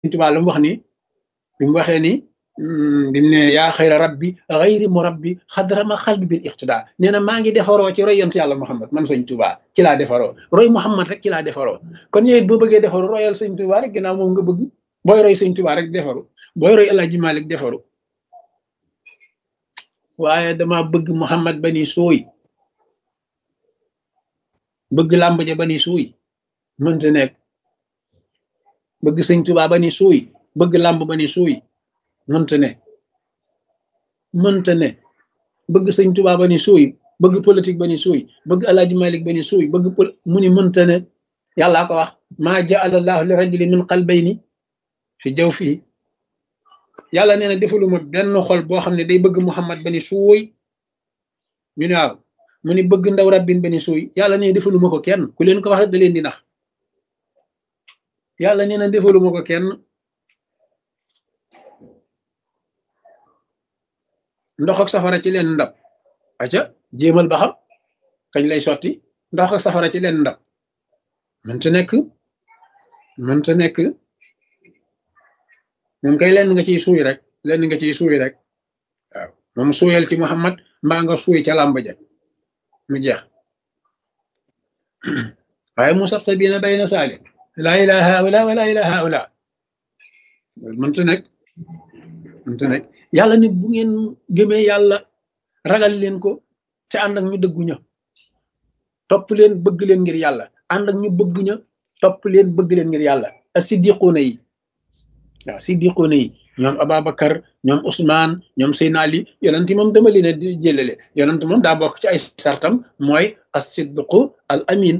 Tuubaa lu mu wax ni bi mu waxee ni bi mu ne yaa xayra rabbi xayri mu rabbi xadrama xalbi bil iqtidaa nee na maa ngi defaroo ci roy yonent yàlla Muhammad man sëñ Tuubaa ci laa defaroo roy Muhammad rek ci laa defaroo kon yow it boo bëggee defaru royal sëñ Tuubaa rek ginnaaw moom nga bëgg booy roy sëñ Tuubaa rek defaru booy roy El Hadji Malick defaru waaye dama bëgg Muhammad bani suuy bëgg làmb ja bani suuy mënta nekk bëgg sëñ Tuubaa bani suuy bëgg làmb bani suuy mënta ne mënta ne bëgg sëñ Tuubaa bani suuy bëgg politique bani suuy bëgg El Hadji Malick bani suuy bëgg pol mu ni mënta ne yàllaa ko wax maa jaala allahu li rajuli min qalbayni fi jaw fii yàlla nee na defaluma benn xol boo xam ne day bëgg Muhammad bani suuy ñu ne waaw mu ni bëgg ndaw rabbin bani suuy yàlla nee defaluma ko kenn ku leen ko wax da leen di nax yàlla nee na defaluma ko kenn ndox ak safara ci leen ndab aca jéemal ba xam kañ lay sotti ndox ak safara ci leen ndab mënta nekk mënta nekk moom kay lenn nga ciy suuy rek lenn nga ciy suuy rek waaw moom suuyal ci Muhammad mbaa nga suuy ca làmb ja mu jeex waaye mu sab sa biina bay na saali laa ilaha haula wa laa ilaha haula mënta nekk mënta nekk yàlla nit bu ngeen gëmee yàlla ragal leen ko te ànd ak ñu dëggu ña topp leen bëgg leen ngir yàlla ànd ak ñu bëgg ña topp leen bëgg leen ngir yàlla asiddiquuna yi waaw siddiquuna yi ñoom Ababacar ñoom Ousmane ñoom Seydina Ali yonent moom dama leen a di jëlale yonent moom daa bokk ci ay sartam mooy as-siddiqu al amin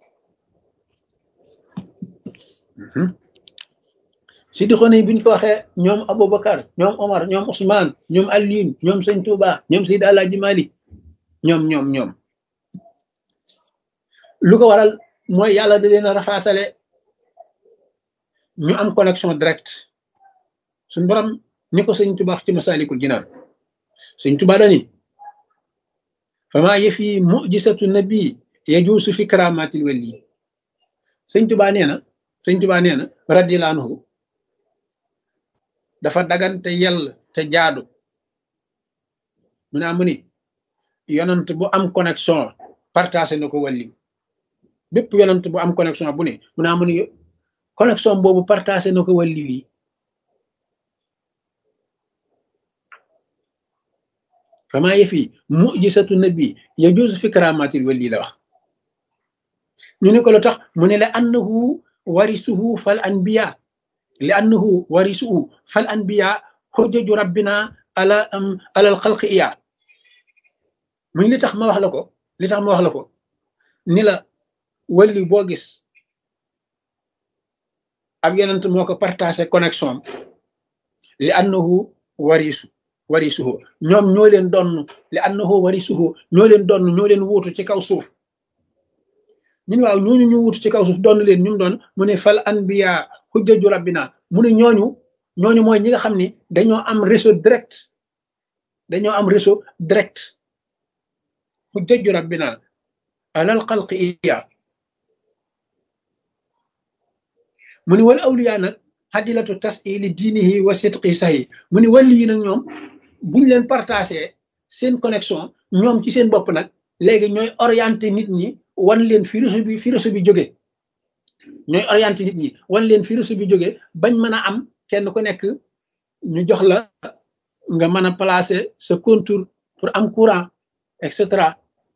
siddiquuna yi bu ñu ko waxee ñoom Aboubacar ñoom Omar ñoom Ousmane ñoom Alioune ñoom Sëñ Touba ñoom Seydi Alaaji Malik ñoom ñoom ñoom lu ko waral mooy yàlla da leen a rafaatale ñu am connexion direct suñ borom ni ko sëñ Tuba ci masalikul jinaan sëñ Tuba dani fama yëfi mujisatu nabi yajuusu fi karamatil wali sëñ Tuba nee na sëñ Tuba nee na radiyallahu anhu dafa dagan te yell te jaadu mu naa mu ni yonant bu am connexion partagé na ko wàlli bépp yonant bu am connexion bu ne mu naa mu ni connexion boobu partagé na ko wàlli wi kama yëfi mujisatu nabi yajuusu fi karamatil wali la wax ñu ne ko lu tax mu ne la annahu warisuhu fal anbiya li annahu warisuhu fal anbiya xujjaju rabbina ala alal xalqi iya muy li tax ma wax la ko li tax ma wax la ko ni la wali boo gis ab yonent moo ko partagé connexion li annahu warisu warisuhu ñoom ñoo leen donn li annahu warisuhu ñoo leen donn ñoo leen wuutu ci kaw suuf ñun waaw ñooñu ñu wuutu ci kaw suuf donn leen ñu mu doon mu ne fal anbiya hujjaju rabbina mu ne ñooñu ñooñu mooy ñi nga xam ni dañoo am réseau direct dañoo am réseau direct hujjaju rabbina alal xalqi iya mu ni wal awliya nag xadilatu tasili diinihi wa sidqi sahi mu ni wàlli yi nag ñoom buñ leen partagé seen connexion ñoom ci seen bopp nag léegi ñooy orienté nit ñi wan leen fi réseau bi fi réseau bi jóge ñooy orienté nit ñi wan leen fi réseau bi jóge bañ mën a am kenn ku nekk ñu jox la nga mën a placer sa contour pour am courant et cetera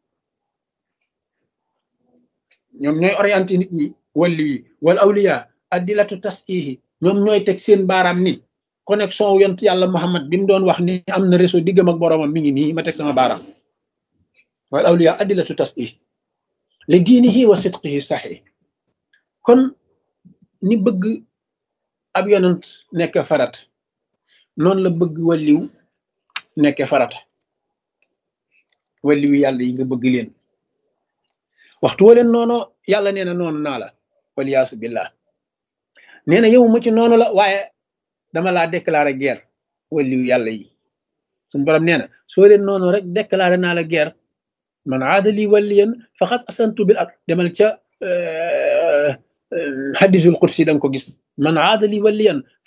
ñoom ñooy orienté nit ñi wàlli yi wal awliya addilatu tasihi ñoom ñooy teg seen baaraam ni connexion wu yont yàlla Muhammad bi mu doon wax ni am na réseau diggam ak boroomam mi ngi nii ma teg sama baaraam wal awliya addilatu tasih li diinihi wa sidqihi saxi kon ni bëgg ab yonent nekk farat noonu la bëgg walliw nekk farata walliw yàlla yi nga bëgg leen waxtu wa leen noono yàlla nee na noonu naa la waliyaasu billah nee na yow mu ci noonu la waaye dama laa déclaré guerre walliw yàlla yi suñu borom nee na soo leen noonu rek déclaré naa la guerre man aada li waliyan faqad asantu bil ak demal ca hadisul qudsi da nga ko gis man aada li waliyan